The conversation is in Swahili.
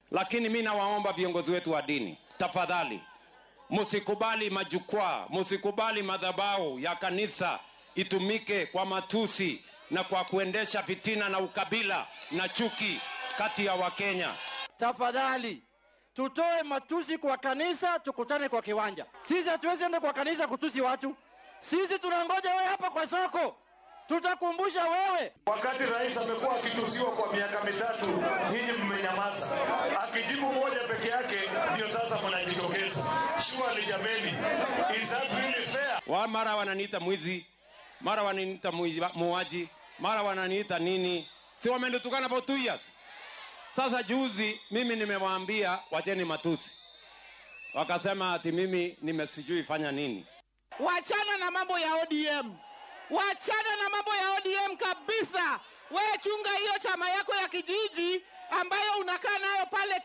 Lakini mi nawaomba viongozi wetu wa dini, tafadhali msikubali majukwaa, msikubali madhabahu ya kanisa itumike kwa matusi na kwa kuendesha fitina na ukabila na chuki kati ya Wakenya. Tafadhali tutoe matusi kwa kanisa, tukutane kwa kiwanja. Sisi hatuwezi enda kwa kanisa kutusi watu. Sisi tunangoja wewe hapa kwa soko, tutakumbusha wewe. Wakati rais amekuwa akitusiwa kwa miaka mitatu, nyinyi mmenyamaza. Akijibu moja peke yake, ndio sasa mnajitokeza. Surely jameni, is that really fair? Wa mara wananiita mwizi, mara wananiita mwizi- muuaji, mara wananiita nini, si wamenitukana for two years. Sasa juzi mimi nimewaambia wacheni matusi, wakasema ati mimi nimesijui fanya nini. Wachana na mambo ya ODM, wachana na mambo ya ODM kabisa. Wewe chunga hiyo chama yako ya kijiji ambayo unakaa nayo pale